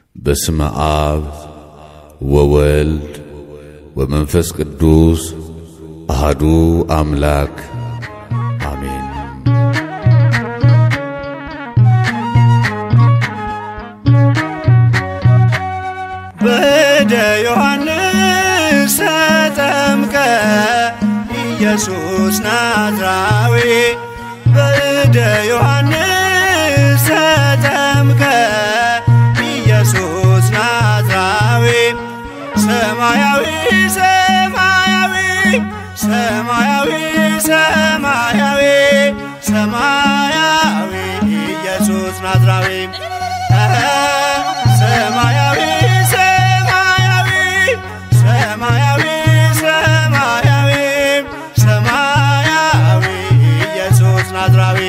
በስመ አብ ወወልድ ወመንፈስ ቅዱስ አሃዱ አምላክ አሜን። በእደ ዮሐንስ ተጠምቀ ኢየሱስ ናዝራዊ በእደ ዮሐንስ ተጠምቀ ኢየሱስ ናዝራዊ ሰማያዊ ሰማያዊ ሰማያዊ ሰማያዊ ሰማያዊ ኢየሱስ ናዝራዊ ሰማያዊ ሰማያዊ ሰማያዊ ሰማያዊ ሰማያዊ ኢየሱስ ናዝራዊ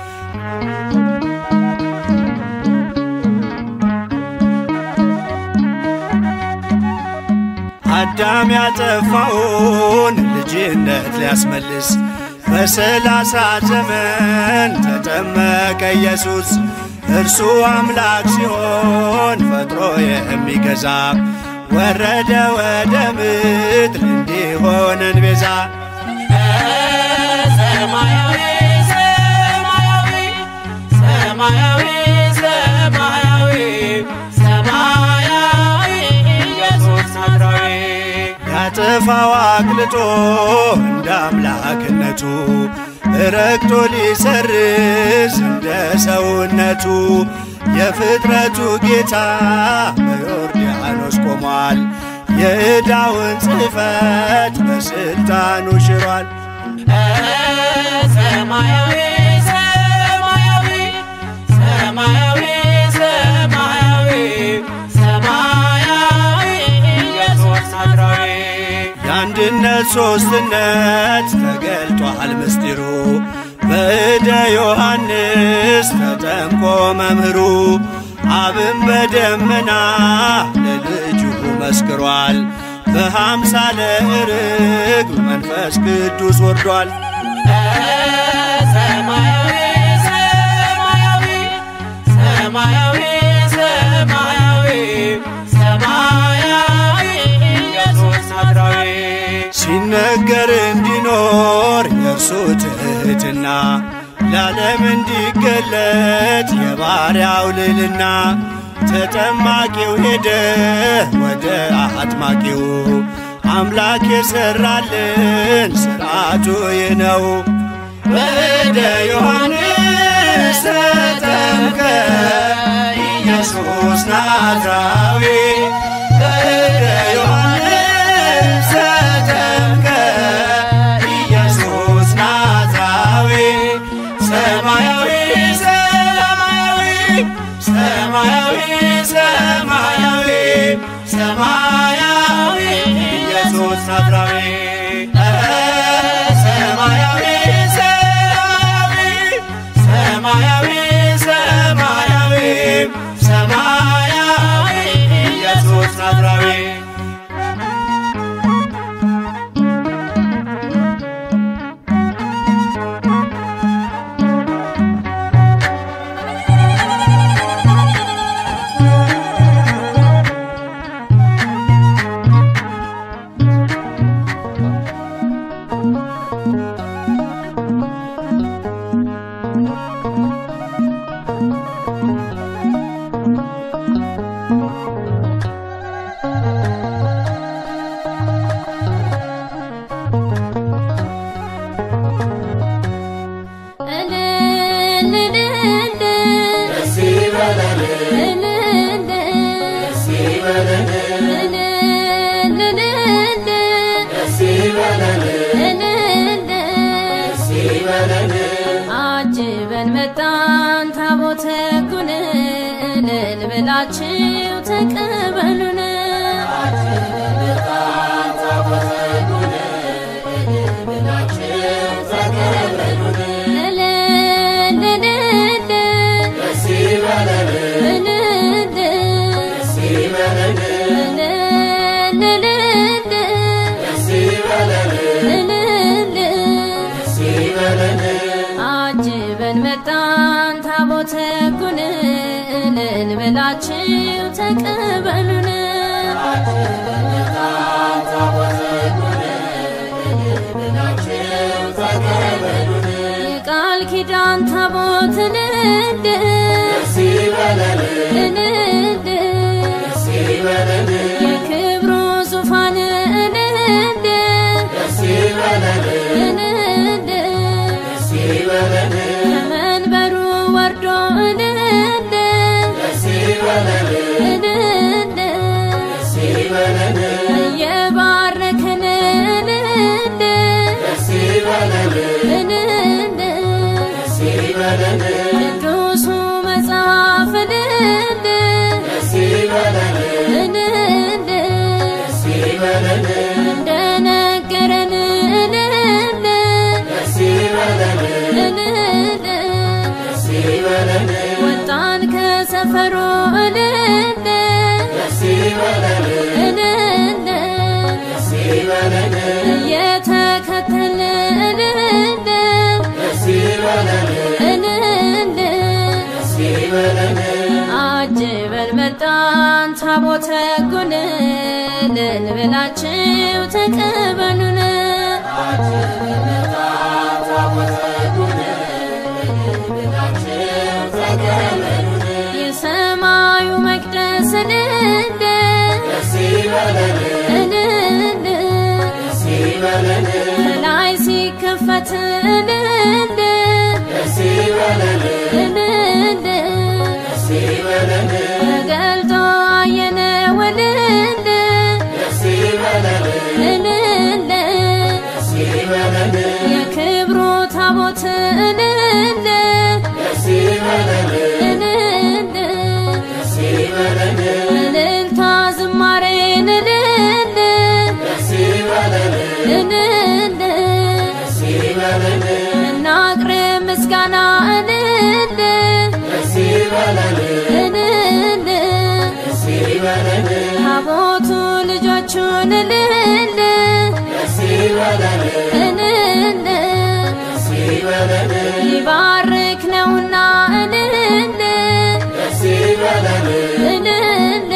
አዳም ያጠፋውን ልጅነት ሊያስመልስ በሰላሳ ዘመን ተጠመቀ ኢየሱስ። እርሱ አምላክ ሲሆን ፈጥሮ የሚገዛ ወረደ ወደ ምድር እንዲሆነን ቤዛ ሰማያዊ ሰማያዊ ሰማያዊ ሰማያዊ ሰማያዊ ኢየሱስ ናዝራዊ ያጠፋው አቅልጦ እንደ አምላክነቱ ረግጦ ሊሰርዝ እንደ ሰውነቱ የፍጥረቱ ጌታ በዮርዳኖስ ቆሟል። የዕዳውን ጽሕፈት በሥልጣኑ ሽሯል። ሰማያዊ ሰማያዊ ሰማያዊ ሰማያዊ ሰማያዊ ኢየሱስ ናዝራዊ የአንድነት ሦስትነት ተገልጧል ምስጢሩ በእደ ዮሐንስ ተጠምቆ መምህሩ አብን በደመና ለልጁ መስክሯል። በሃምሳለ ርግብ መንፈስ ቅዱስ ወርዷል። ሰማያዊ ሰማያዊ ሰማያዊ ሰማያዊ ሰማያዊ ኢየሱስ ናዝራዊ ሲነገር እንዲኖር የእርሱ ትሕትና ለዓለም እንዲገለጥ የባሪያው ልልና ተጠማቂው ሄደ ወደ አጥማቂው አምላክ የሠራልን ሥርዓቱ ይህ ነው። ወደ ዮሐንስ ተጠምቀ ኢየሱስ ናዝራዊ ወደ ዮሐንስ ተጠምቀ ኢየሱስ ናዝራዊ ሰማያዊ ሰማያዊ ሰማያዊ ሰማያዊ ሰማያዊ ኢየሱስ ናዝራዊ ሰማያዊ ሰማያዊ ሰማያዊ ሰማያዊ ኢየሱስ ናዝራዊ አጅበን መጣን ታቦተ ጉንን እልል ብላችሁ ተቀበሉን አጅበን መጣን ታቦተ ጉንን እልል ብላችሁ ተቀበሉን የቃል ኪዳን ታቦትን እንድ እንድ የክብሩ ዙፋን እንድ እንድ ከመንበሩ ወርዶ እንድ እንድ እየባረከን እንድ እንድ ቅዱሱ መጽሐፍ እንድ እንድ እንደነገረን እንድ እንድ ወጣን ከሰፈሩ እንድ እንድ እየተከተልን እንድ እንድ አጅበን መጣን ታቦተ ሕጉን ልንብላችሁ ተቀበሉን የሰማዩ መቅደስ እንደ እንደ ከላይ ሲከፈት እንደ እንደ ተገልጦ አየነው እንደ እንደ የክብሩ ታቦት እንደ እንደ እልልታ ዝማሬን እንደ እንደ እናቅርብ ምስጋና እንደ እንደ ታቦቱ ልጆቹን እንደ እንደ ሊባርክ ነውና እንደ እንደ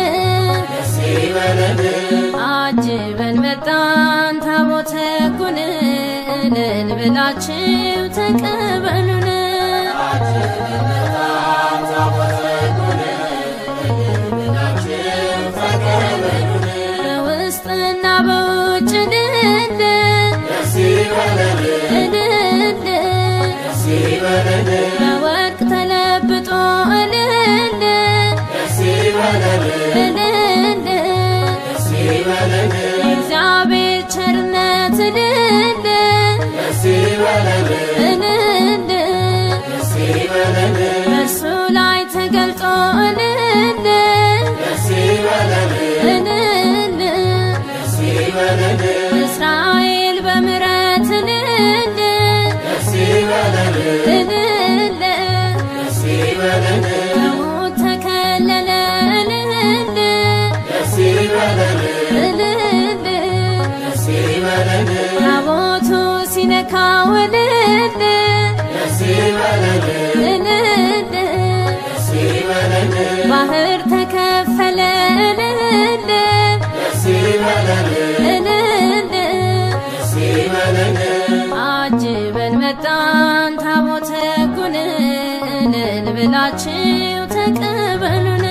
አጅበን መጣን ታቦተ ሕጉን ልንብላችሁ ተቀበሉን በውስጥና በውጭ እንደ እንደ በወርቅ ተለብጦ እንደ እንደ የእግዚአብሔር ቸርነት እንደ እንደ በእርሱ ላይ ተገልጦ እንደ እንደ እስራኤል በምሕረት እንደ እንደ ከሞት ተከለለ እንደ እንደ ታቦቱ ሲነካው እንደ እንደ ባህር ተከፈለ እንደ እንደ አጅበን መጣን ታቦተ ሕጉን ልንብላችሁ ተቀበሉን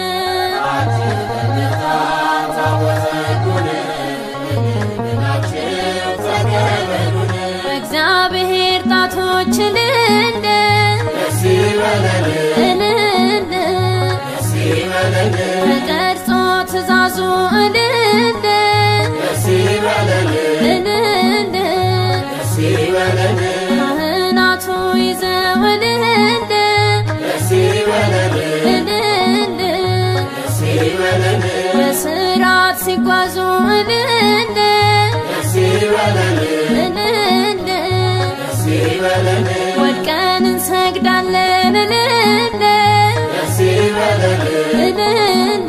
በእግዚአብሔር ጣቶች እንደ እንደ ተቀርጾ ትእዛዙ እንደ እንደ ካህናቱ ይዘው እንደ እንደ በስርዓት ሲጓዙ እንደ እንደ ወድቀን እንሰግዳለን እንደ እንደ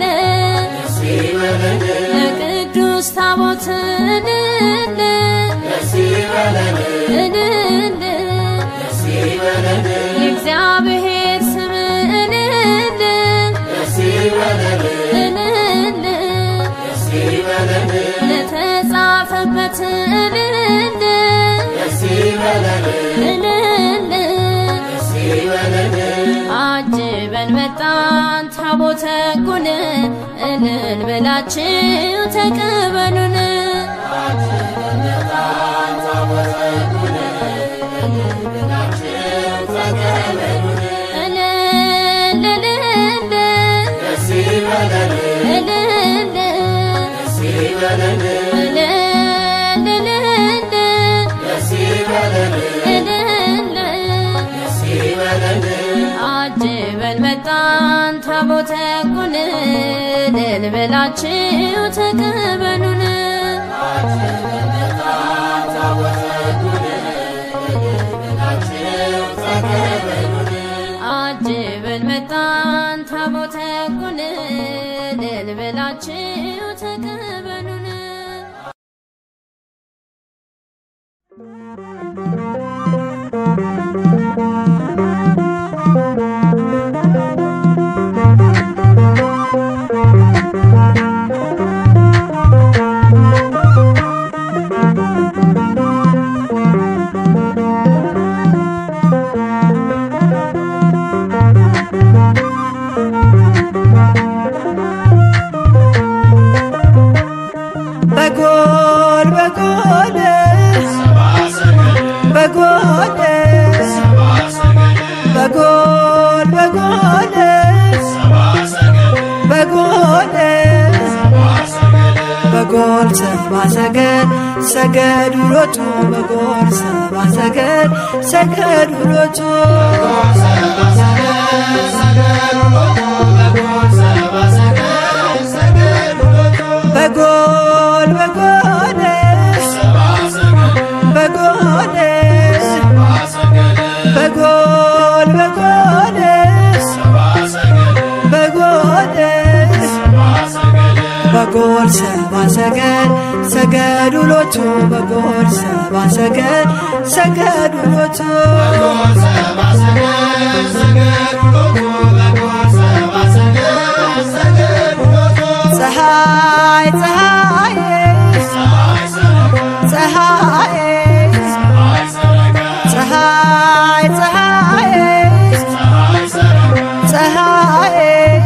ለቅዱስ ታቦት እንደ እንደ የእግዚአብሔር ስም እንደ እንደ ታቦት እልል እልል አጅበን መጣን ታቦተ ሕጉን እልል ብላችሁ ተቀበሉን እልል እልል እልል እልል እልል አጅበን መጣን ታቦተ ሕጉን እልል ብላችሁ ተቀበሉን አጅበን መጣን ታቦተ ሕጉን እልል ብላችሁ ተቀበሉን በጎል በጎል በጎል በጎል በጎል በጎል በጎል ሰባ ሰገድ ሰገድ ውሎቱ በጎል ሰባ ሰገድ ሰገድ ውሎቱ በጎል በጎል በጎል በጎል በጎል በጎል በጎል ሰባ ሰገድ ሰገድ ውሎቱ በጎል ሰባ ሰገድ ሰገድ ውሎቱ ፀሐይ ፀሐይ ፀሐይ ፀሐይ ፀሐይ ፀሐይ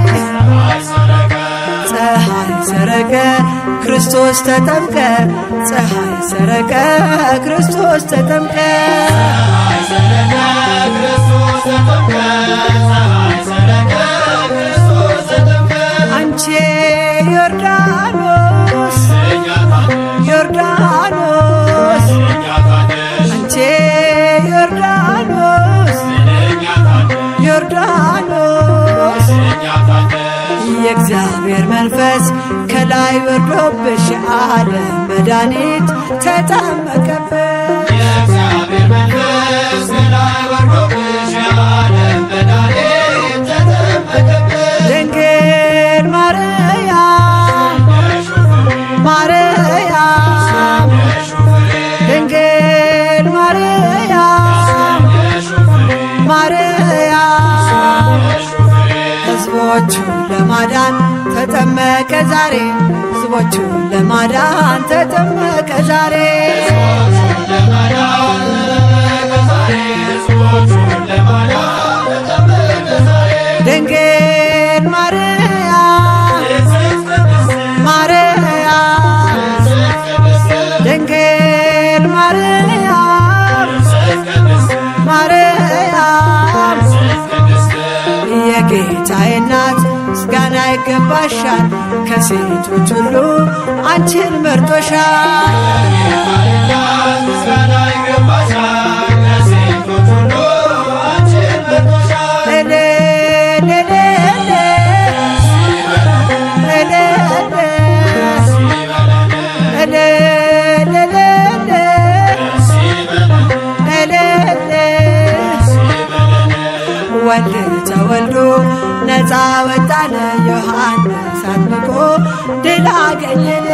ፀሐይ ሰረቀ ክርስቶስ ተጠምቀ ፀሐይ ሰረቀ ክርስቶስ ተጠምቀ አንቺ ዮርዳኖስ ዮርዳኖስ አንቺ ዮርዳኖስ ዮርዳኖስ የእግዚአብሔር መንፈስ ከላይ ወርዶብሽ ዓለም መድኃኒት ተጠመቀብሽ ድንግል ማርያም ማርያም ድንግል ማርያም ማርያም ሕዝቦቹን ለማዳን ተጠመቀ ዛሬ ሕዝቦቹን ለማዳን ተጠመቀ ዛሬ ድንግል ማርያም ማርያም ድንግል ማርያም ማርያም የጌታዬ እናት ምስጋና ይገባሻል ከሴቶች ሁሉ አንቺን መርጦሻል እልል እልል እልል እልል እልል እልል ወልድ ተወልዶ ነፃ ወጣነ ዮሐንስ አጥምቆ ድል አገኘን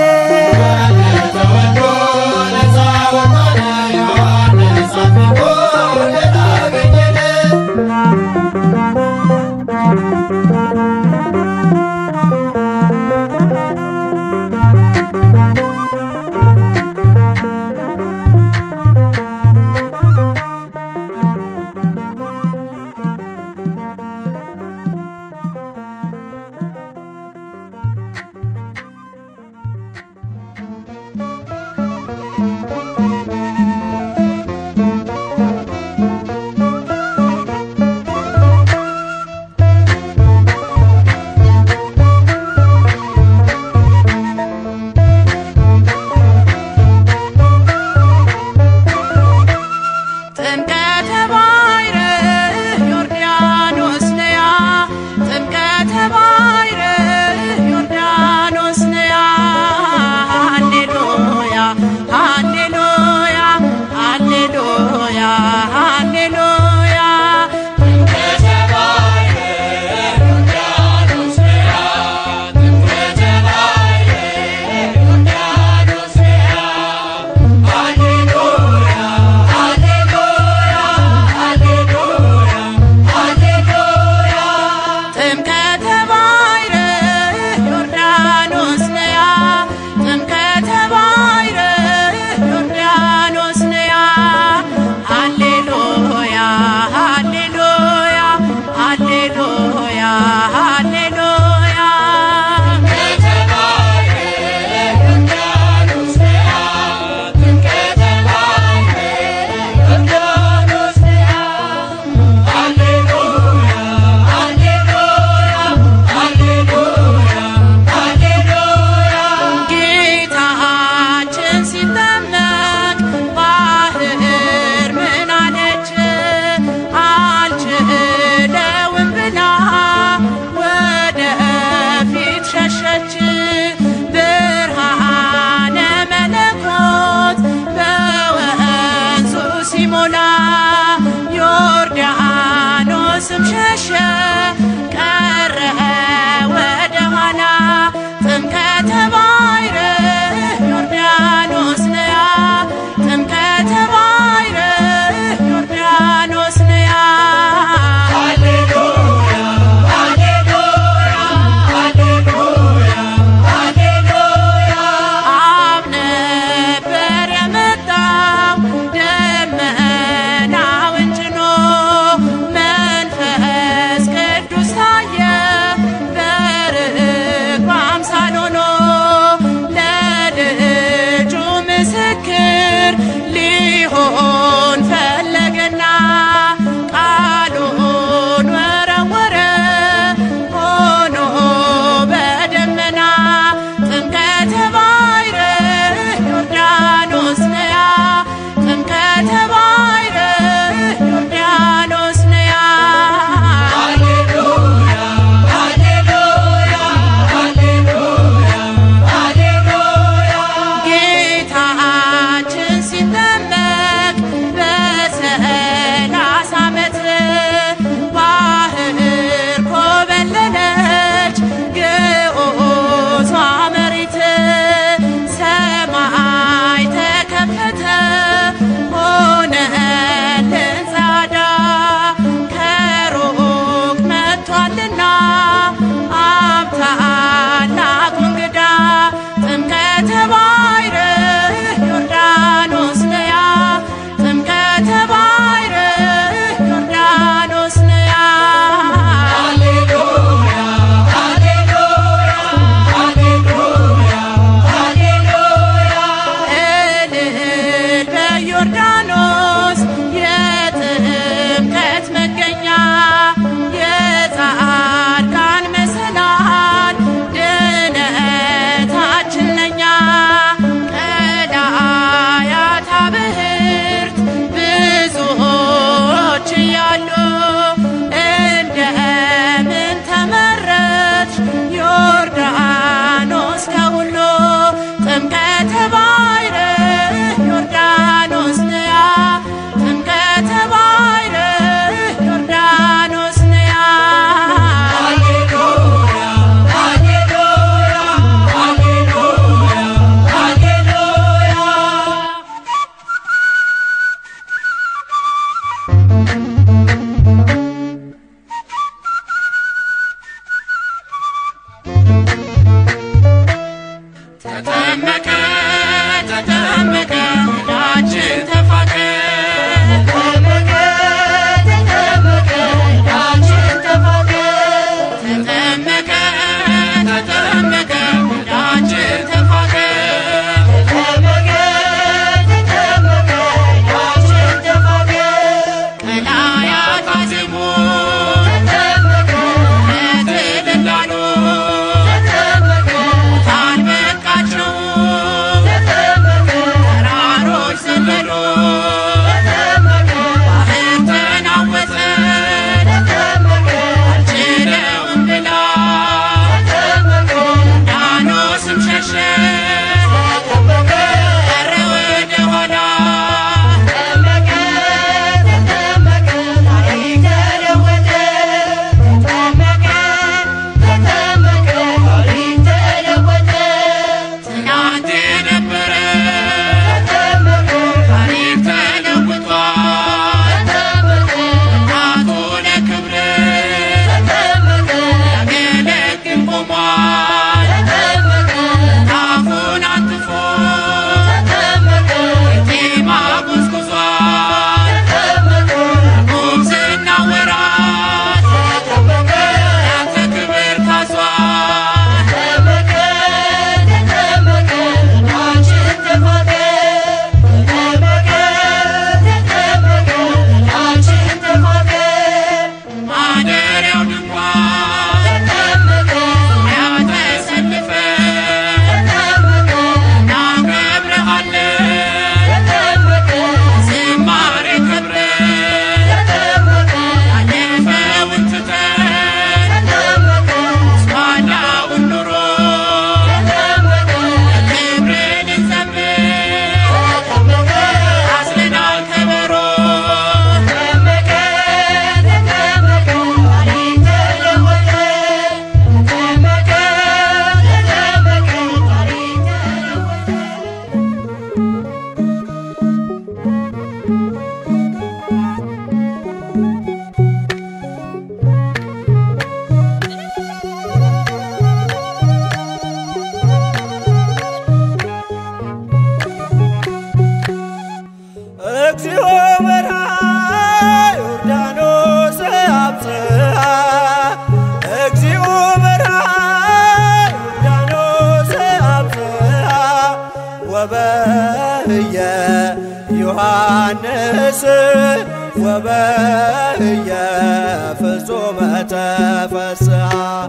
ተጠመቀ ተጠመቀ ዕዳችን ተፋቀ ተጠመቀ ተጠመቀ ዕዳችን ተፋቀ ቀላያት አዜሙ ለትልላሉ ሙታን በቃቸው ተራሮች ዘለሉ ባህር ተናወጠ አልችለውም ብላ ዳኖስም ሸሸ ቀረ ወደ ኋላ ትናንት የነበረ ታሪክ ተለውጧል ታቶ ለክብር ያገለግል ቆሟል አፉን አንጥፎ ቲማ ጉዝጉዟል ጉብዝና ወራት ያንተ ክብር ታዟል ማደሪያው ድንኳን ያተሰልፈን እናከብርሃለን ዝማሬ ክብርን ያለፈውን ትተን ኋላውን ኑሮ ክብርን እንዘምር አዝለናል ከበሮ እግዚኦ በርሃ ዮርዳኖስ አብጽሐ እግዚኦ በርሃ ዮርዳኖስ አብጽሐ ወበህየ ዮሐንስ ወበህየ ፍጹመ ተፈስሐ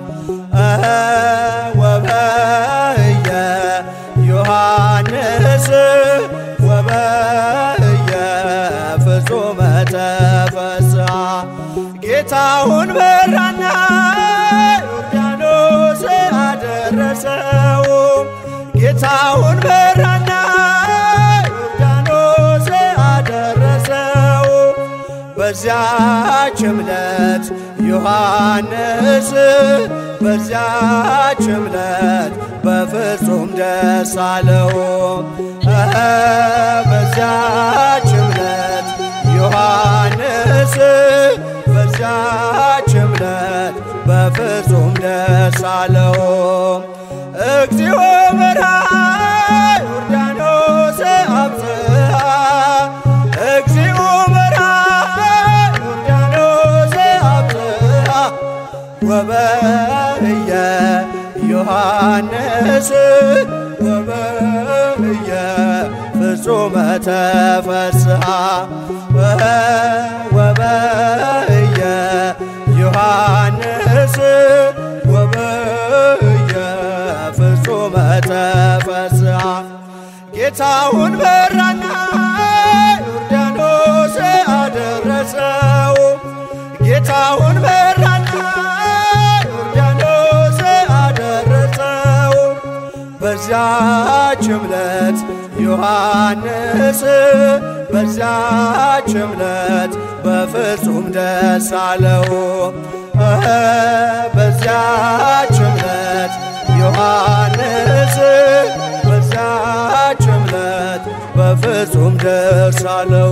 ወበህየ ዮሐንስ ወበህየ ፍጹመ ተፈስሐ ጌታውን በራና ዮርዳኖስ አደረሰው ጌታውን በራና ዮርዳኖስ አደረሰው በዚያች ዕለት ዮሐንስ በዚያች ዕለት በፍጹም ደስ አለው በዚያች ዕለት ዮሐንስ በዚያች ዕለት በፍጹም ደስ አለው እግዚኦ በርሃ ዮርዳኖስ አብጽሐ እግዚኦ በርሃ ዮርዳኖስ አብጽሐ ወበህየ ዮሐንስ ወበህየ ፍጹመ ተፈስሐ ወበህየ ዮሐንስ ወበህየ ፍጹመ ተፈስሐ ጌታውን በራና ዮርዳኖስ አደረሰው ጌታውን በራና ዮርዳኖስ አደረሰው በዚያች ዕለት ዮሐንስ በዚያች ዕለት በፍጹም ደስ አለው በዚያች ዕለት ዮሐንስ በዚያች ዕለት በፍጹም ደስ አለው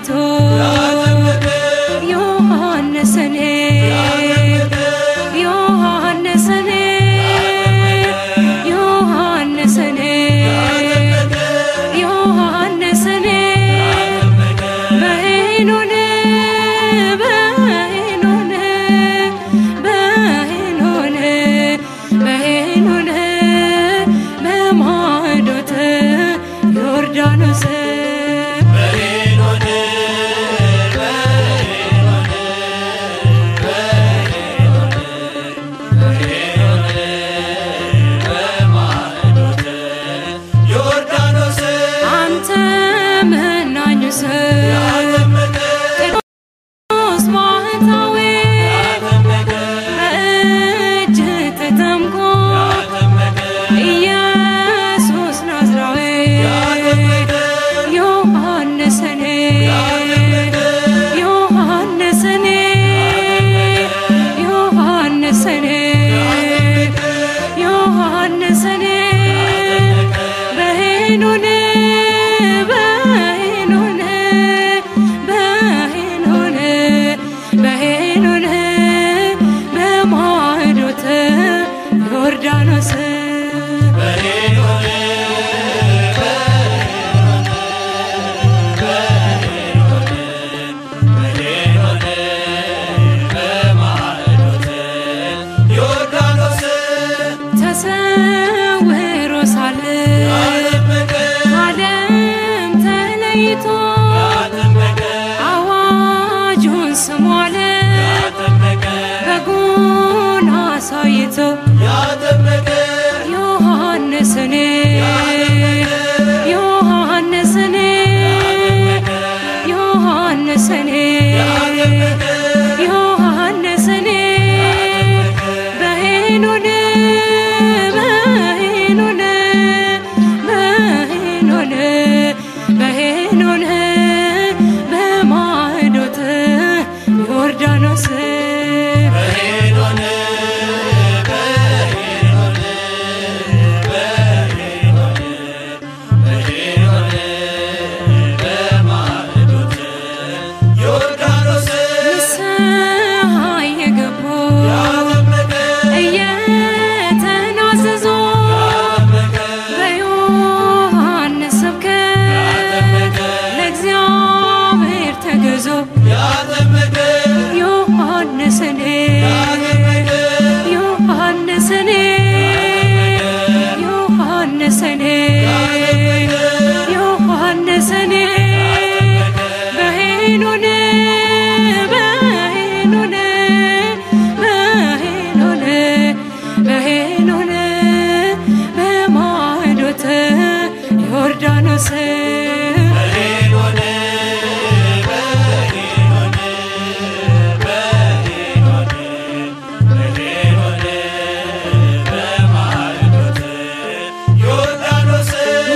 አይቶ ዮሐንስን ዮሐንስን ዮሐንስን ዮሐንስን በሄኖን በሄኖን በሄኖን በሄኖን በማዕዶተ ዮርዳኖስ ዮርዳኖስ አንተ መናኙ ሰው ቅዱስ ባህታዊ በእጅ ተጠምቆ ኢየሱስ ናዝራዊ ዮሐንስን ዮሐንስን ዮሐንስን ዮሐንስን በሄኖን በሄኖን በሄኖን በሄኖን በማዕዶተ ዮርዳኖስ ዮርዳኖስ ተሰውሮ ሳለ ዓለም ተለይቶ አዋጁን ስሟለ በጉን አሳይቶ ዮሐንስን ዮሐንስን ዮሐንስን ዮሐንስን በሄኖን በሄኖን በሄኖን በሄኖን በማዕዶተ ዮርዳኖስ ዮርዳኖስ ንስሐ የገቡ እየተናዘዙ በዮሐንስ ስብከት ለእግዚአብሔር ተገዙ ዮሐንስን ዮሐንስን ዮሐንስን ዮሐንስን በሄኖን በሄኖን በሄኖን በሄኖን በማዕዶተ ዮርዳኖስ ዮርዳኖስ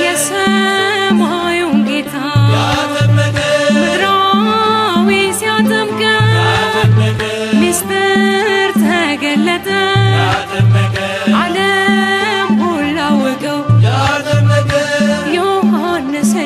የሰማዩን ጌታ ምድራዊ ሲያጠምቀው ሚስጥር ተገለጠ ዓለም ሁሉ አወቀው ዮሐንስ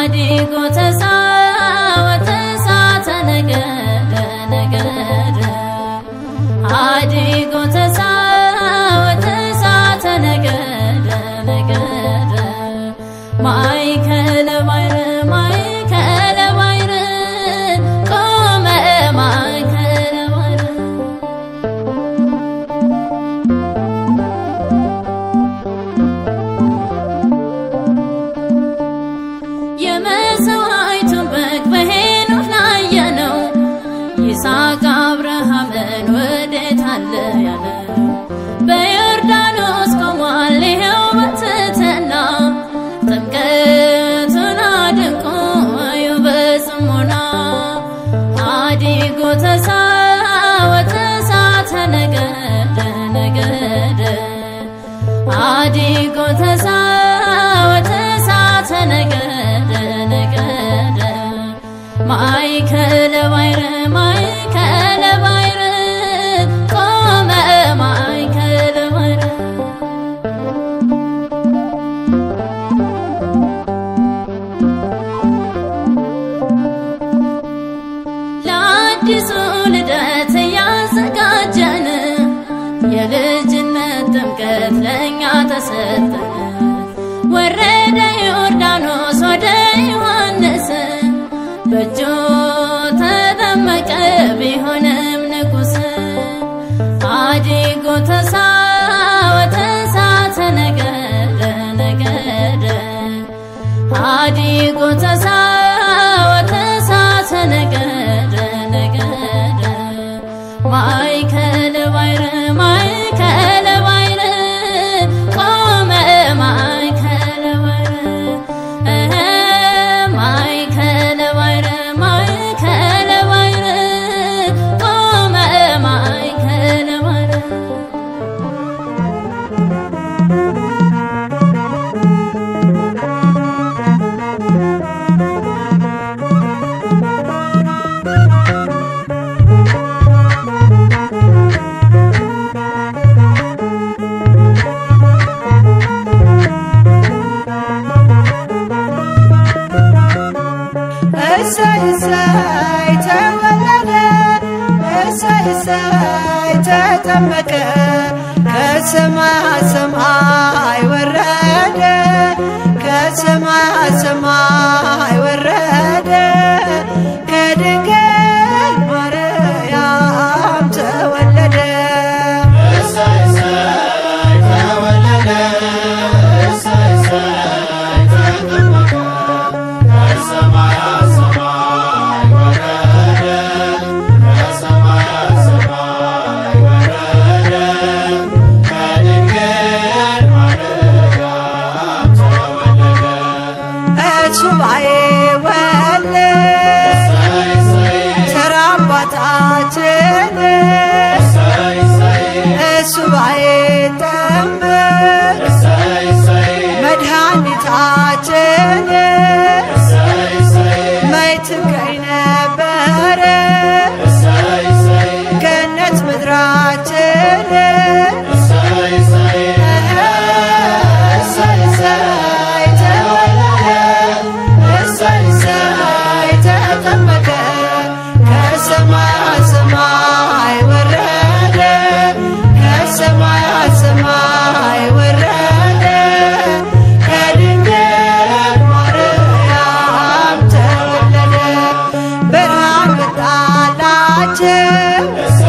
አዲጎ ተሳወተ እሳተ ነገደ ነገደ አዲጎ ተሳወተ እሳተ ነገደ ነገደ ማእከለ ባሕር ማእከለ ባሕር ቆመ ማእከለ ባሕር የመሰዋዕቱን በግ በሄኖክ ላየነው ይስሐቅ አብርሃምን ወዴት አለ ያለው በዮርዳኖስ ቆሟል ይኸው በትሕትና ጥምቀቱን አድንቆ እዩ በጽሞና አዲጎ ተሳወተ እሳተ ነገደ ነገደ አዲጎ ተሳወተ እሳተ ነገደ ነገደ ማእከለ ባሕር ማእከለ ባሕር ቆመ ማእከለ ባሕር ለአዲሱ ልደት እያዘጋጀን የልጅነት ጥምቀት ለእኛ ተሰጠን። ወረደ ዮርዳኖስ ወደ ዮሐንስ በእጁ ተጠመቀ ቢሆንም ንጉሥ አዲጎ ተሳወተ እሳተ ነገደ ነገደ አዲጎ ተሳወተ እሳተ ነገደ ነገደ ማእከለ ባሕር ማእከለ ባሕር ቆመ ማእከለ ባሕር እህ ማእከለ ባሕር ማእከለ ባሕር ቆመ ማእከለ ባሕር እሰይ እሰይ ተወለደ እሰይ እሰይ ተጠመቀ ከሰማይ ሰማይ ወረደ ከሰማይ ሰማይ ወረደ ከድንግል ማርያም ተወለደ ሱባኤ ወለ ተራ አባታችን ሱባኤ ጠምር መድኃኒታችን መች ትገኝ ነበረ ገነት ምድራችን እሰይ እሰይ ተወለደ እሰይ እሰይ ተጠመቀ ከሰማይ ሰማይ ወረደ ከሰማይ ሰማይ ወረደ ከድንግል ማርያም ተወለደ ብርሃን መጣላቸው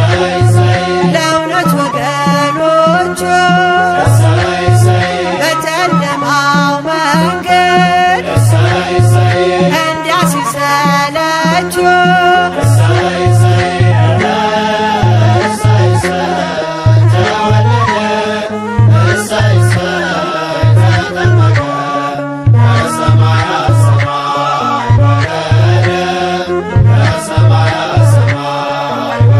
ለእውነት ወገኖቹ በጨለማው መንገድ እንዲያሲሰለችው ሰማይ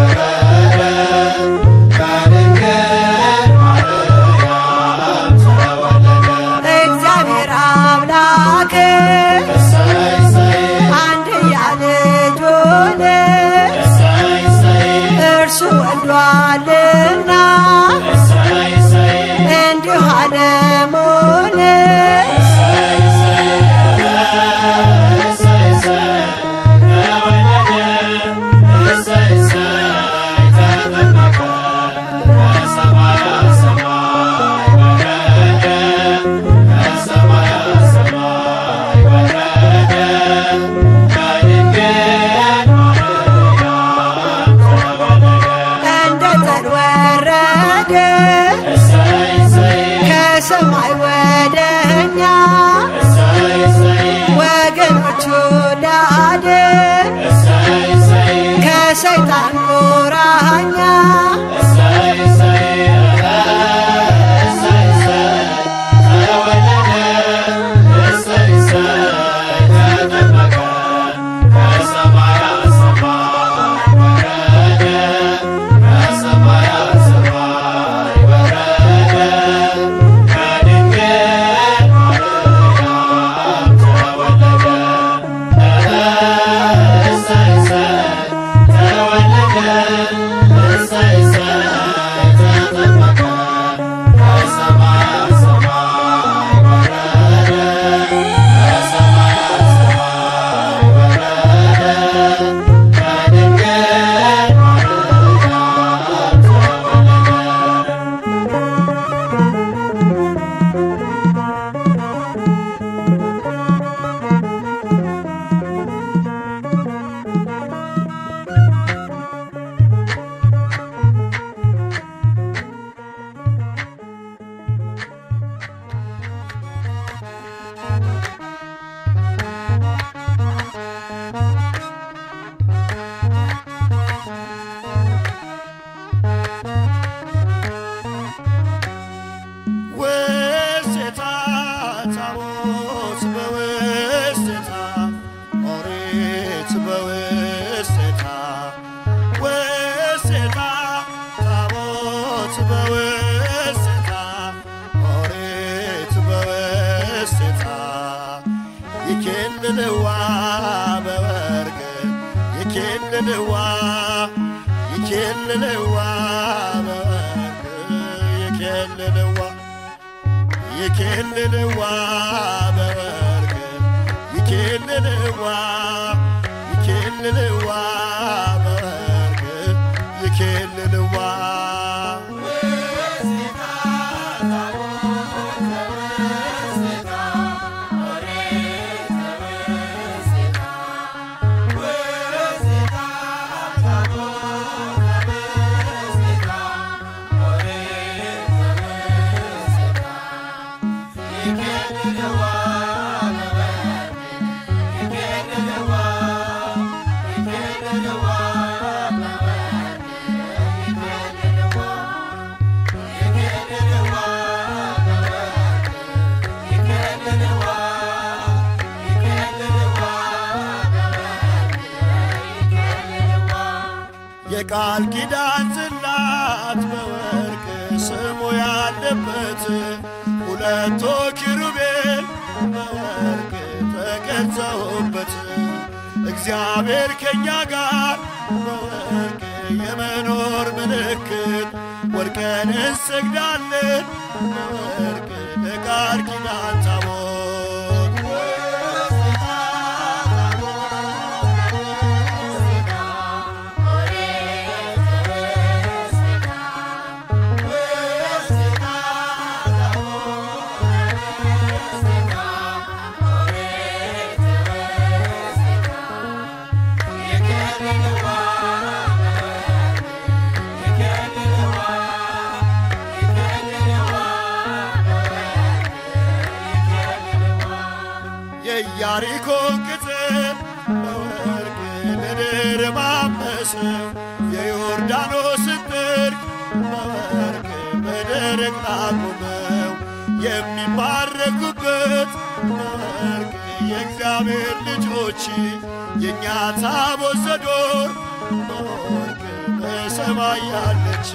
ወዳድ ከሰይጣን ቁራኛ ውስቴታ ታቦት በውስቴታ ኦሪት በውስቴታ ውስቴታ ታቦት በውስቴታ ኦሪት በውስቴታ ይኬልልዋ በወርቅ ይኬልልዋ ይኬልልዋ በወርቅ ይኬልልዋ ይኬልልዋ በወርቅ ይኬልልዋ ይኬልልዋ በወርቅ ይኬልልዋ የቃል ኪዳን ጽላት በወርቅ ስሙ ያለበት ሁለቱ ኪሩቤል በወርቅ ተቀርጸውበት እግዚአብሔር ከእኛ ጋር በወርቅ የመኖር ምልክት ወርቀን እንሰግዳለን በወርቅ ለቃል ኪዳን ታቦት የኢያሪኮ ቅጥር በወርቅ ምድር ማመሰው የዮርዳኖስ ጥርቅ በወርቅ በደረቅ አቁመው የሚባረኩበት በወርቅ የእግዚአብሔር ልጆች የእኛ ታቦት ዘዶር በወርቅ በሰማይ ያለች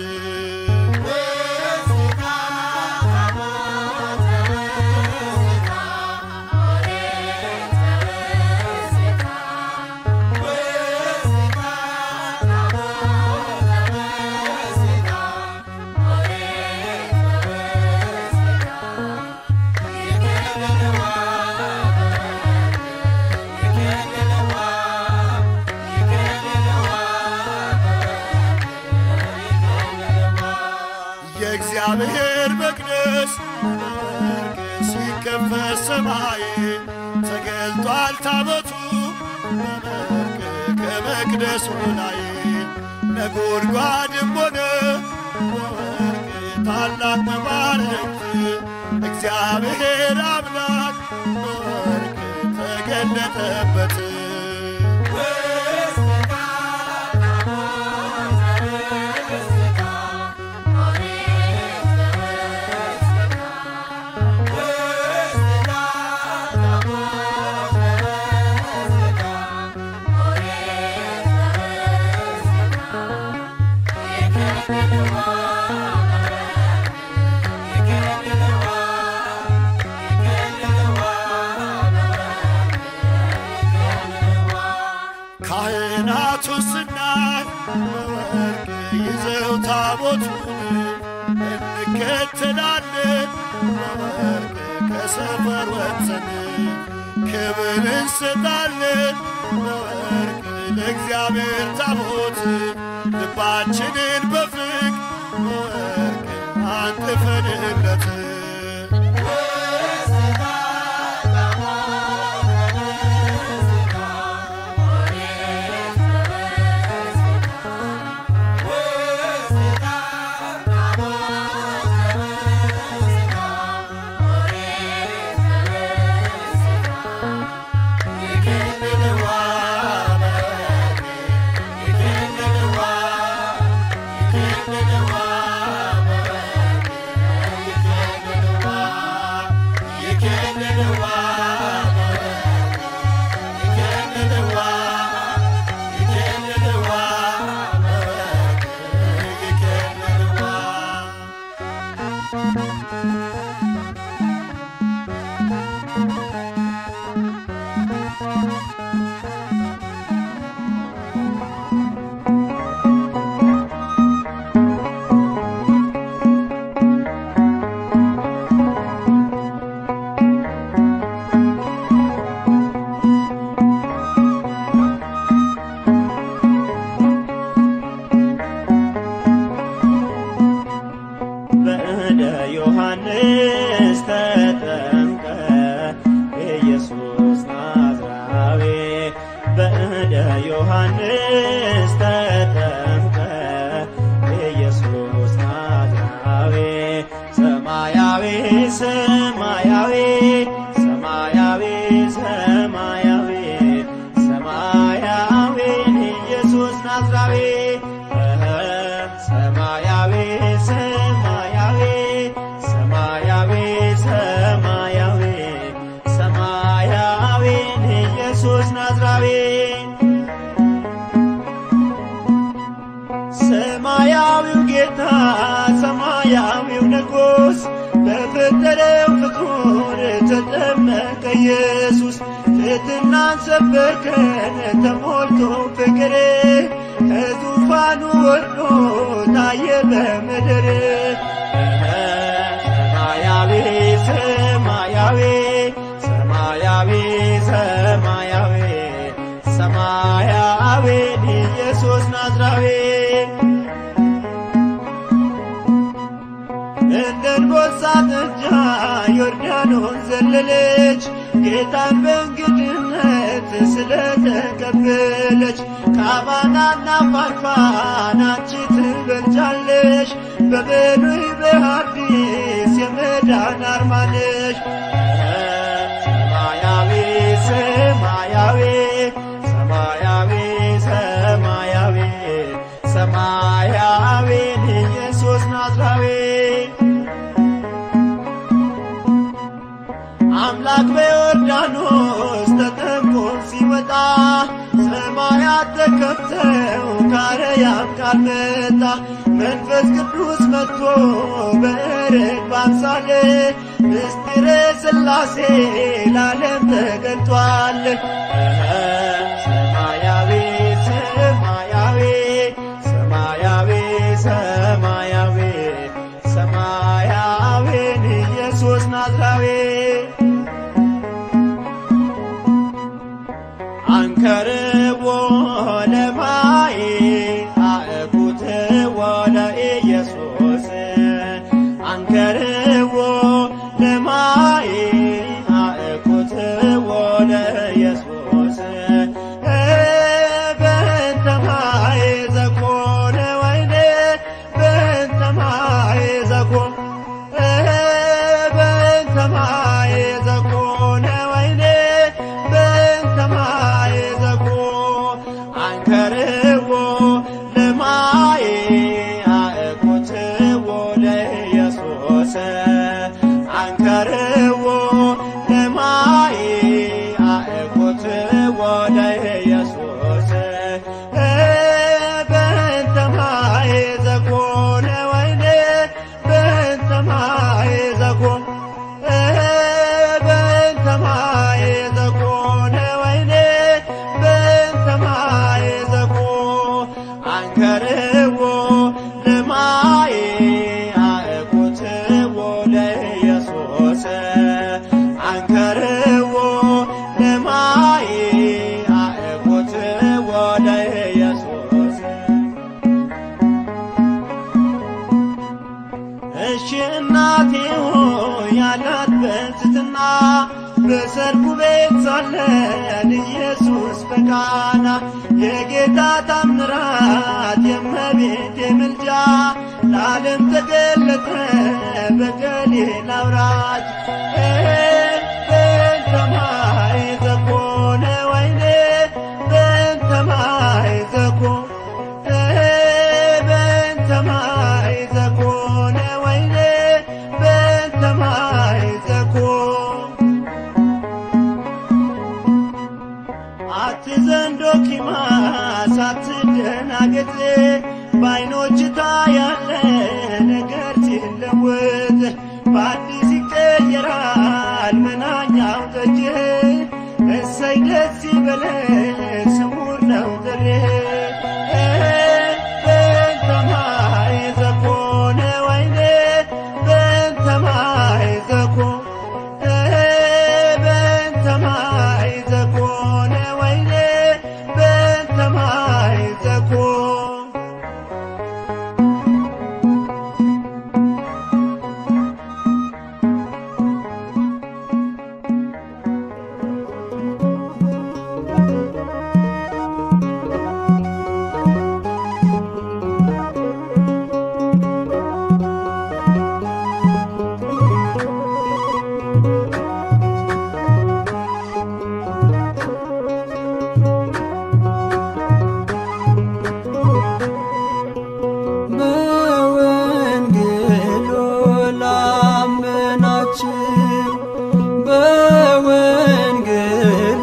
የእግዚአብሔር መቅደስ በወርቅ ሲከፈት ሰማይ ተገልጧል ታቦቱ በወርቅ ከመቅደሱ ላይ ነጎድጓድም ሆነ በወርቅ ታላቅ መባረክት እግዚአብሔር አምላክ በወርቅ ተገለጠበት ካህናቱ ስናይ በወርቅ ይዘው ታቦቱን እንከተላለን በወርቅ ከሰፈር ወጥተን ክብር እንሰጣለን በወርቅ ለእግዚአብሔር ታቦት ልባችንን በፍቅ በወርቅ አንጥፈንለት በእደ ዮሐንስ ተጠምቀ ኢየሱስ ናዝራዊ በእደ ዮሐንስ ተጠምቀ ኢየሱስ ናዝራዊ ሰማያዊ ሰማያዊ ሰማያዊ ሰማያዊ ሰማያዊ ኢየሱስ ናዝራዊ ሰማያዊ ሰማያዊ ሰማያዊ ሰማያዊ ሰማያዊ ኢየሱስ ናዝራዊ ሰማያዊው ጌታ ሰማያዊው ንጉሥ በፈጠረው ፍጡር ተጠመቀ ኢየሱስ ትሕትናን ሰበከን ተሞልቶ ፍቅር ከዙፋኑ ወርዶ ታየ በምድር ሰማያዊ ሰማያዊ ሰማያዊ ሰማያዊ ሰማያዊ ኢየሱስ ናዝራዊ እንደ አንበሳ ጥጃ ዮርዳኖስ ዘለለች ጌታን በእንግድነት ስለተቀበለች ከአባናና ፋርፋን አንቺ ትበልጫለሽ በብሉይ በሐዲስ የመዳን አርማ ነሽ ሰማያዊ ሰማያዊ ሰማያዊ ሰማያዊ ሰማያዊ ኢየሱስ ናዝራዊ አምላክ በዮርዳኖስ ተጠምቆ ሲወጣ ሰማያት ተከፍተው ካረያም ቃል መጣ መንፈስ ቅዱስ መጥቶ በርግብ አምሳል ምስጢረ ሥላሴ ለዓለም ተገልጧል። ሰማያዊ ሰማያዊ ሰማያዊ ሰማያዊ ሰማያዊን ኢየሱስ ናዝራዊ አንከርዎ ለማይ አእኩትዎ ለኢየሱስ አንከርዎ ለማይ አእኩትዎ ለኢየሱስ በእንተ ማይ ዘኮነ ወይኔ በእንተ ማይ ዘኮነ በእንተ ማይ ዘኮነ ወይኔ ኢየሱስ በቃና የጌታ ታምራት የእመቤቴ ምልጃ ለዓለም ተገለጠ በገሊላ አውራጅ በእንተ ማይ ዘኮነ ወይኔ በእንተ ማይ ዘኮ በእንተ ማይ ዘኮነ ወይኔ በእንተ ማይ ዘኮ አትዘንዶ ኪማስ አትደናገጥ በዓይኖች ታያለ ነገር ሲለወጥ በአዲስ ይቀየራል መናኛው ጠጅ እሰይ ደስ ይበለን ስውር ነው ጥሪህ በእንተ ማይ ዘኮነ ወይኔ በእንተ ማይ ዘኮ በእንተ ማይ ዘኮነ ወይኔ በእንተ ማይ ዘኮ በወንጌሉ ላመናችሁ በወንጌሉ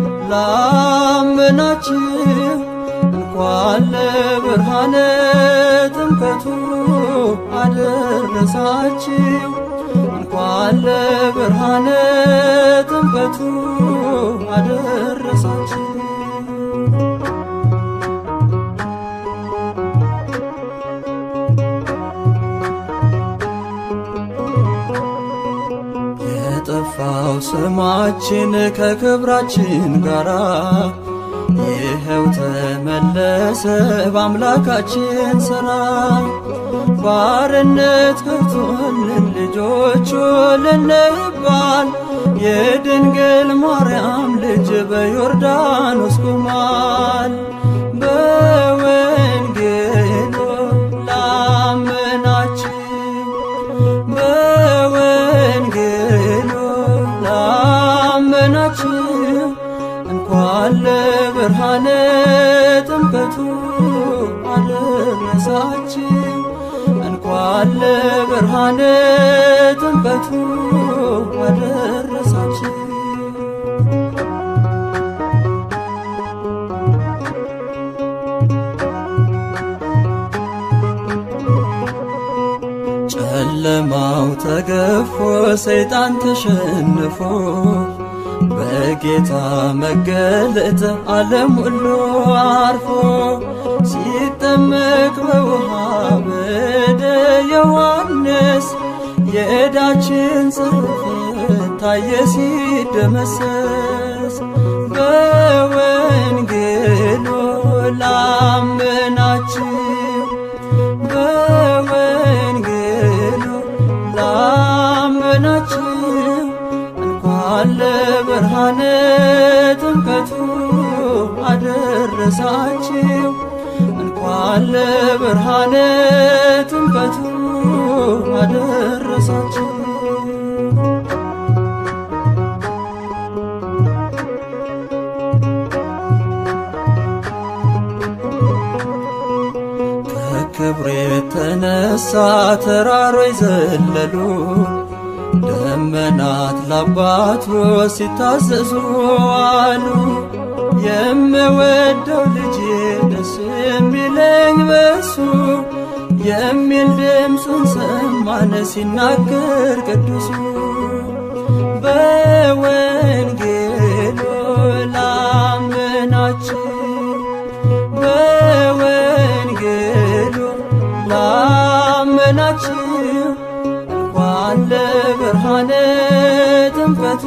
ላመናችሁ እንኳን ለብርሃነ ጥምቀቱ አደረሳችሁ እንኳን ለብርሃነ ጥምቀቱ አደረሳችሁ የጠፋው ስማችን ከክብራችን ጋራ ይኸው ተመለሰ በአምላካችን ሥራ ባርነት ገብቶልን ልጆቹ ልንባል የድንግል ማርያም ልጅ በዮርዳኖስ ቆሟል በወንጌሉ ላመናችሁ በወንጌሉ ላመናችሁ እንኳን ለብርሃነ ጥምቀቱ አደረሳችሁ እንኳን ለብርሃነ ጥምቀቱ አደረሳችሁ ጨለማው ተገፎ ሰይጣን ተሸንፎ በጌታ መገለጥ ዓለም ሁሉ አርፎ ሲጠመቅ በውሃ በደ ዮሐንስ የዕዳችን ጽሕፈት ታየ ሲደመሰስ በወንጌሉ ላመናችሁ በወንጌሉ ላመናችሁ እንኳን ለብርሃነ ጥምቀቱ አደረሳችሁ እንኳን ለብርሃነ ጥምቀቱ አደረሳችሁ ከክብር የተነሳ ተራሮች ዘለሉ ደመናት ለአባቱ ሲታዘዙ አሉ። የምወደው ልጄ ደስ የሚለኝ በሱ የሚል ድምፁን ሰማን ሲናገር ቅዱሱ በወንጌሉ ላመናችሁ በወንጌሉ ላመናችሁ እንኳን ለብርሃነ ጥምቀቱ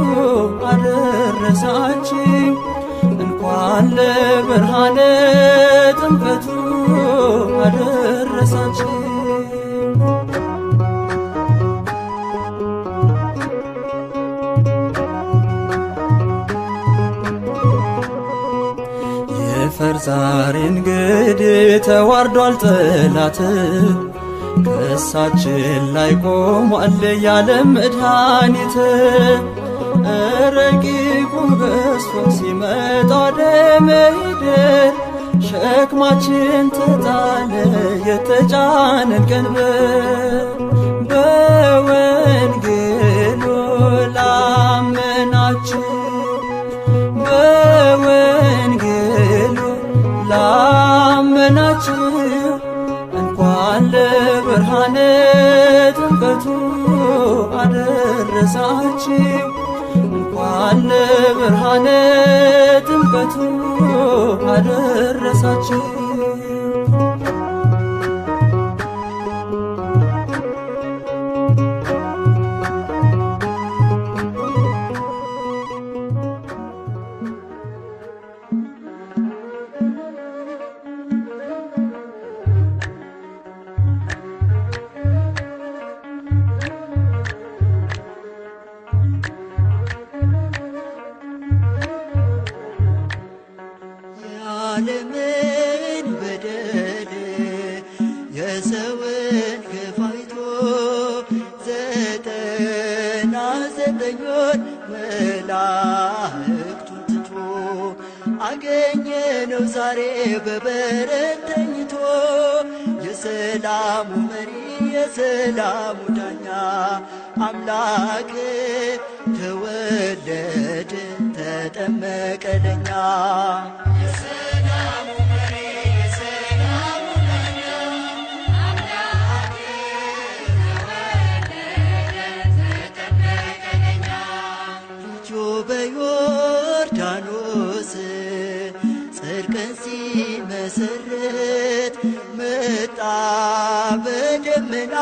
አደረሳችሁ እንኳን ለብርሃነ ጥምቀቱ አደረሳችሁ አፈር ዛሬ እንግዲህ ተዋርዷል ጠላት ከእሳችን ላይ ቆሟል ያለም መድኃኒት ረቂቁ በስቶ ሲመጣ ወደ ምድር ሸክማችን ተጣለ የተጫነን ቀንበር በወንጌሉ ላመናችሁ በወንጌሉ ላመናችሁ እንኳን ለብርሃነ ጥምቀቱ አደረሳችሁ እንኳን ለብርሃነ ጥምቀቱ አደረሳችሁ የዓለምን በደል የሰውን ግፍ አይቶ ዘጠና ዘጠኙን መላእክቱን ትቶ አገኘነው ዛሬ በበረት ተኝቶ የሰላሙ መሪ የሰላሙ ዳኛ አምላክ ተወለደ ተጠመቀ ለኛ ልጁ በዮርዳኖስ ጽድቅን ሲመሰርት መጣ በደመና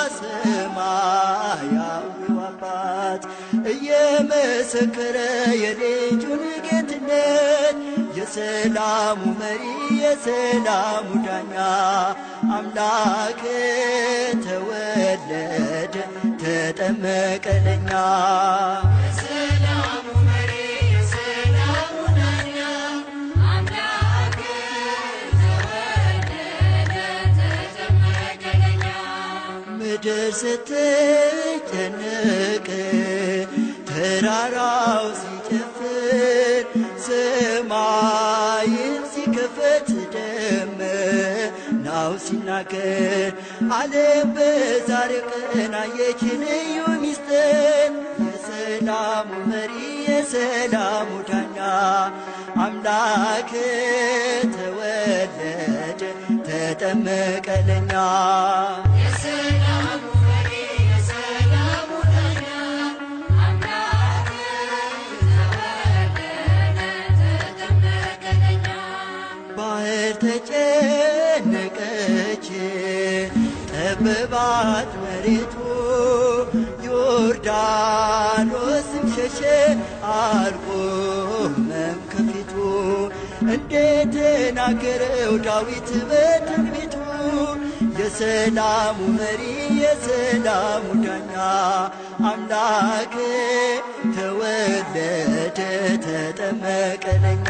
ሰማያዊው አባት እየመሰከረ የልጁን ጌትነት የሰላሙ መሪ የሰላሙ ዳኛ አምላክ ተወለደ ተጠመቀ ለኛ ምድር ስትጨነቅ ተራራው ሲጨፍር ሰማይን ሲከፈት ደመናው ሲናገር ዓለም በዛሬ ቀን አየች ልዩ ሚስጥር የሰላሙ መሪ የሰላሙ ዳኛ አምላክ ተወለደ ተጠመቀ ለኛ ባህር ተጨነቀች ጠበባት መሬቱ ዮርዳኖስም ሸሸ አልቆመም ከፊቱ እንደተናገረው ዳዊት በትንቢቱ የሰላሙ መሪ የሰላሙ ዳኛ አምላክ ተወለደ ተጠመቀ ለኛ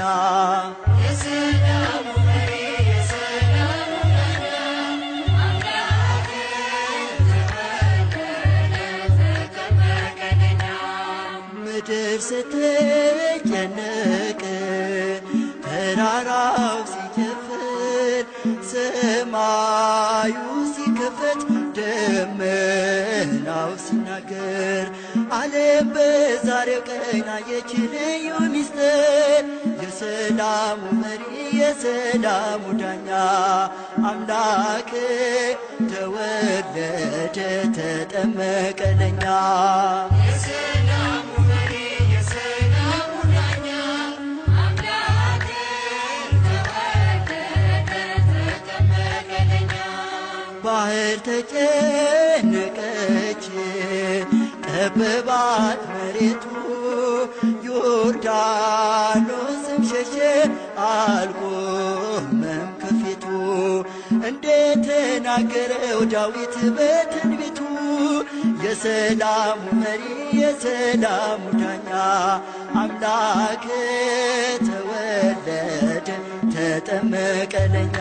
ምድር ስትጨነቅ ተራራው ሲጨፍር ሰማዩ ሲከፈት ደመናው ሲናገር ዓለም በዛሬው ቀን አየች ልዩ ሚስጥር የሰላሙ መሪ የሰላሙ ዳኛ አምላክ ተወለደ ተጠመቀ ለኛ ባህር ተጨነቀች ጠበባት መሬቱ ዮርዳኖስም ሸሸ አልቆመም ከፊቱ እንደተናገረው ዳዊት በትንቢቱ የሰላሙ መሪ የሰላሙ ዳኛ አምላክ ተወለደ ተጨመቀ ለኛ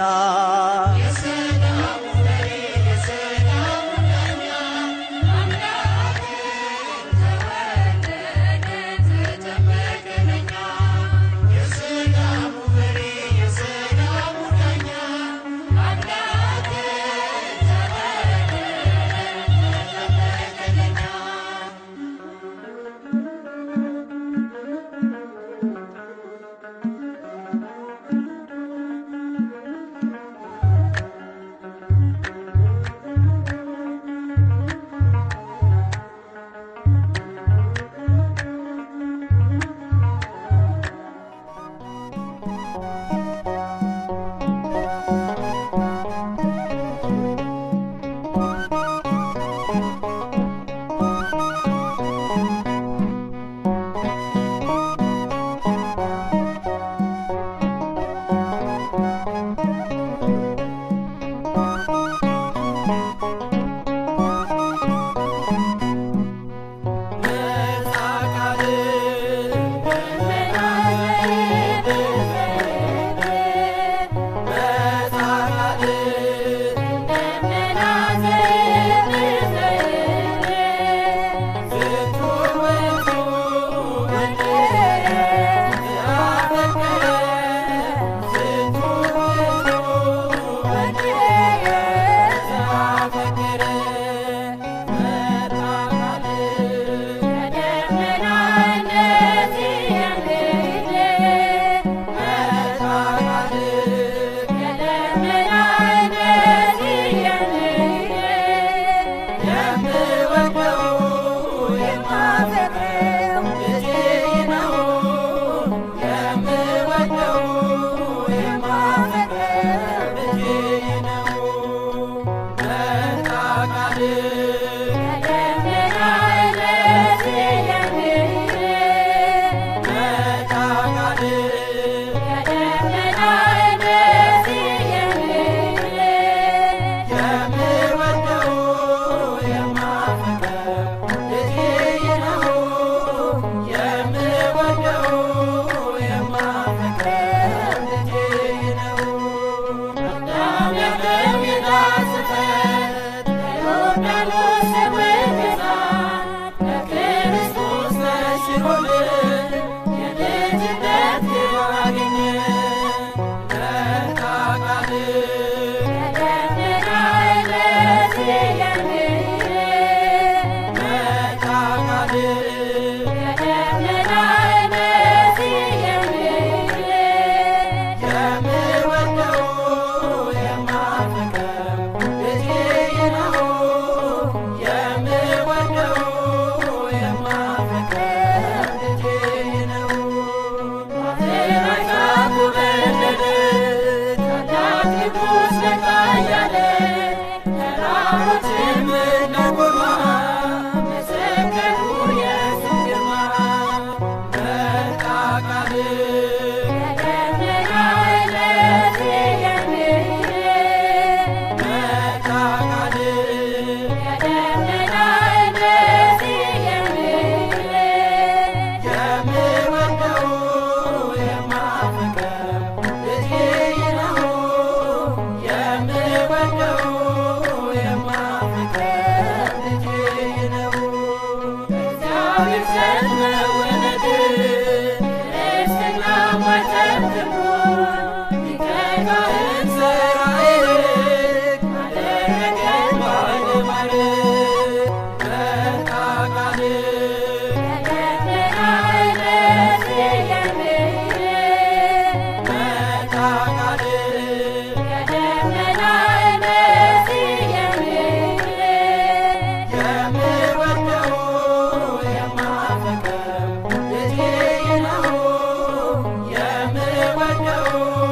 የምወደው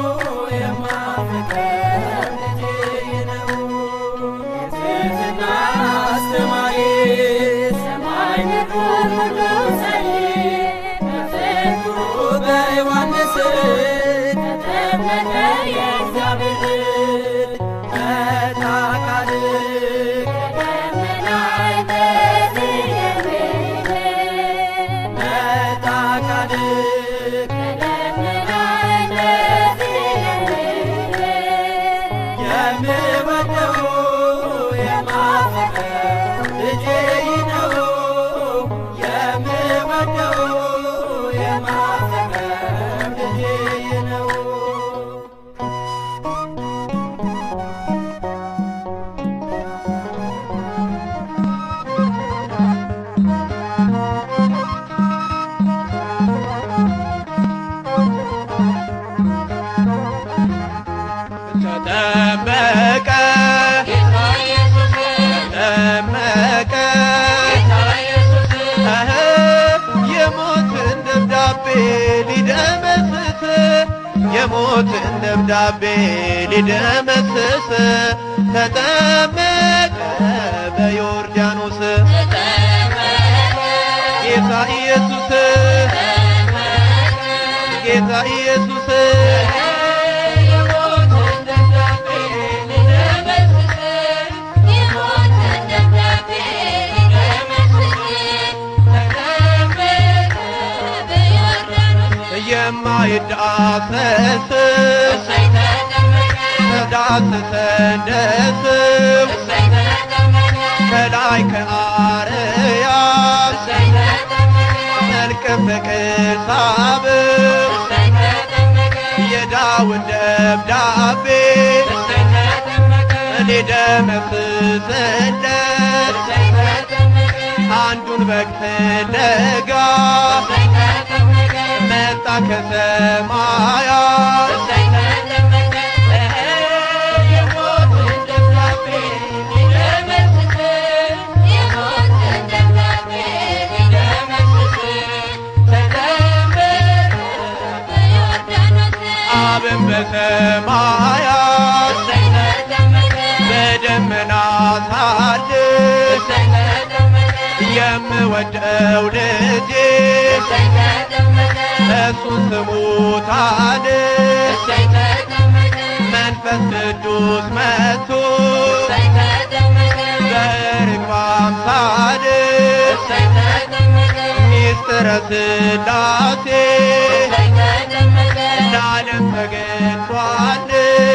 የሞትን ደብዳቤ ሊደመስስ ተጠመቀ በዮርዳኖስ ጌታ ኢየሱስ ጌታ ኢየሱስ የማይዳሰስ ተዳሰሰ እንደስም ከላይ ከአርያም መልክ ፍቅር ሳብም የዳዊት ደብዳቤ ሊደመስስለት አንዱን በግ ፍለጋ መጣ ከሰማያት አብን በሰማያት በደመና ሳድስ የምወደው ልጄ እሱን ስሙታል መንፈስ ቅዱስ መጥቶ በርግብ አምሳል ሚስጥረ ሥላሴ ለዓለም ተገልጧል።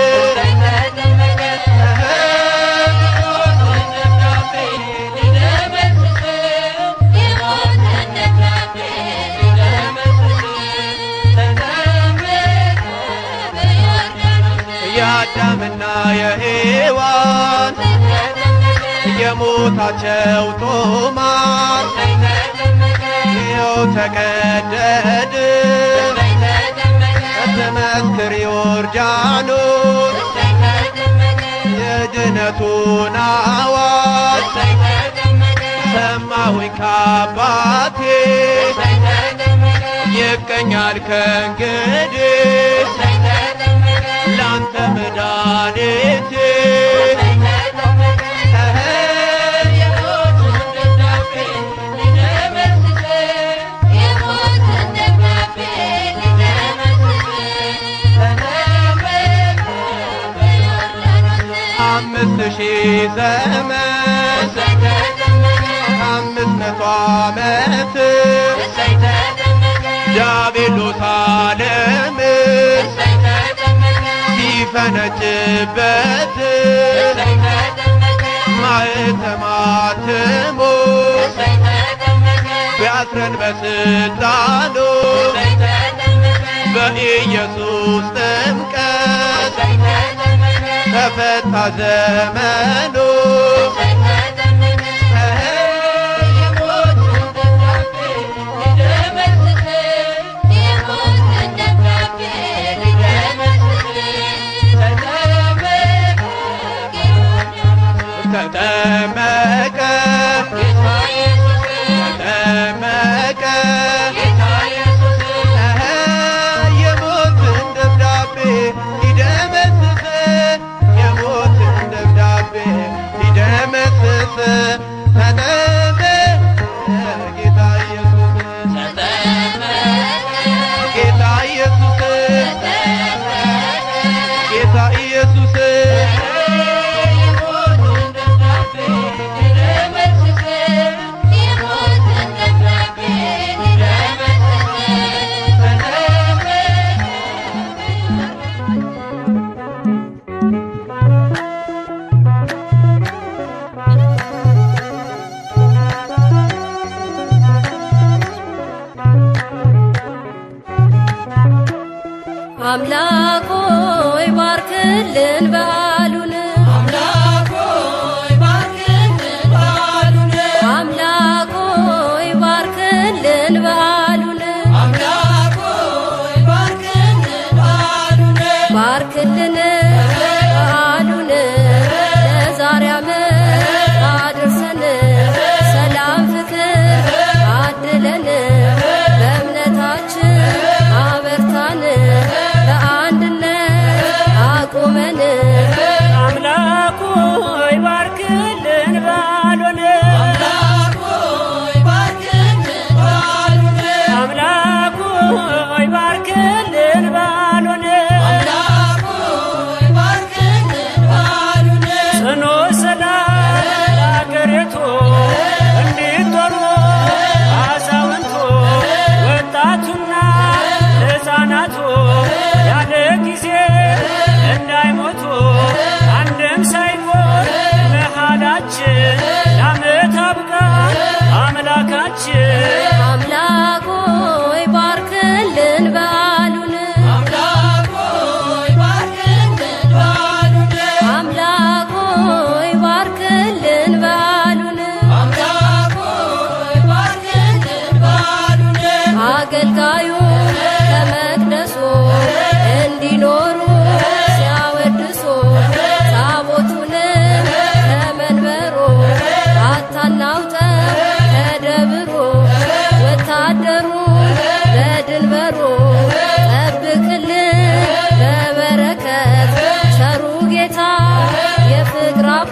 የአዳምና የሔዋን የሞታቸው ጦማር ይኸው ተቀደድ ትመስክር ዮርዳኖስ የድነቱን አዋጅ ሰማሁኝ ከአባቴ ይቀኛል ከእንግዲህ ላንተ መድኃኒቴ አምስት ሺህ ዘመን አምስት መቶ ዓመት ዲያብሎስ ዓለምን ሲፈነጭበት ማኅተማትሞ ቢያስረን በስልጣኑ በኢየሱስ ጥምቀት ተፈታ ዘመኑ ተጠመቀ ተጠመቀ የሞትን ደብዳቤ ሊደመስስ የሞትን ደብዳቤ ሊደመስስ ተጠመቀ ጌታ ኢየሱስ ጌታ ኢየሱስ ጌታ ኢየሱስ አምላክ ሆይ ባርክልን በዓሉን አምላክ ሆይ ባርክልን በዓሉን አምላክ ሆይ ባርክልን በዓሉን አምላክ ሆይ ባርክልን በዓሉን ባርክልን በዓሉን ለዛሬ ዓመት አድርሰን ሰላም ፍቅር አድለን በእምነታችን አበርታን በዓል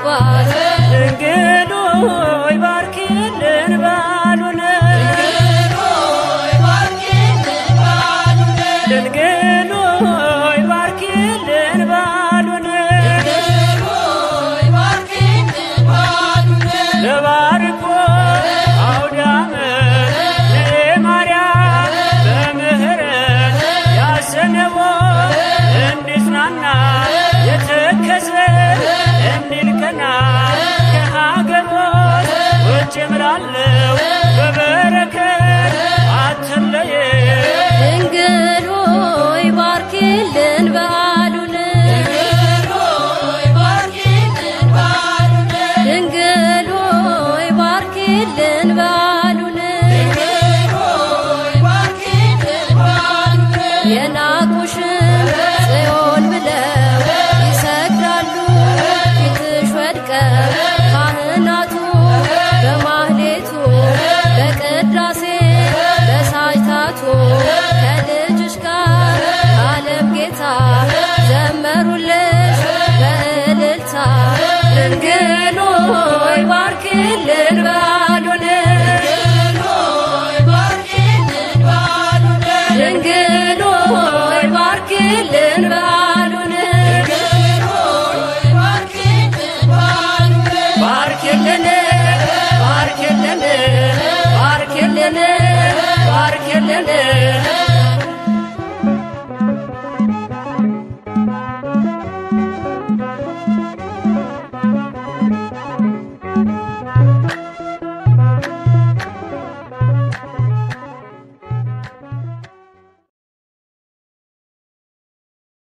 አባት ድንግል ሆይ ባርኪልን በዓሉን ድንግል ሆይ ባርኪልን በዓሉን ለባርኮ አውደ ዓመት ለማርያም በምህረት ያሰነቦ እንዲጽናና የተከዘ እንዲልቀና ከሀገሮች ውጭ ምላለው በበረከት አትለየ ድንግል ሆይ ባርኪልን በዓሉን ድንግል ሆይ ባርኪልን በዓሉን የናቁሽን ጽዮን ብለው ይሰግዳሉ ፊትሽ ወድቀው ካህናቱ በማህሌቱ በቅዳሴ በሳጅታቱ ከልጅሽ ጋር ዓለም ጌታ ዘመሩልሽ በእልልታ ድንግል ሆይ ባርኪልን በዓሉን ድንግል ሆይ ባርኪልን በዓሉን ባርኪልን ባርኪልን ባርኪልን ባርኪልን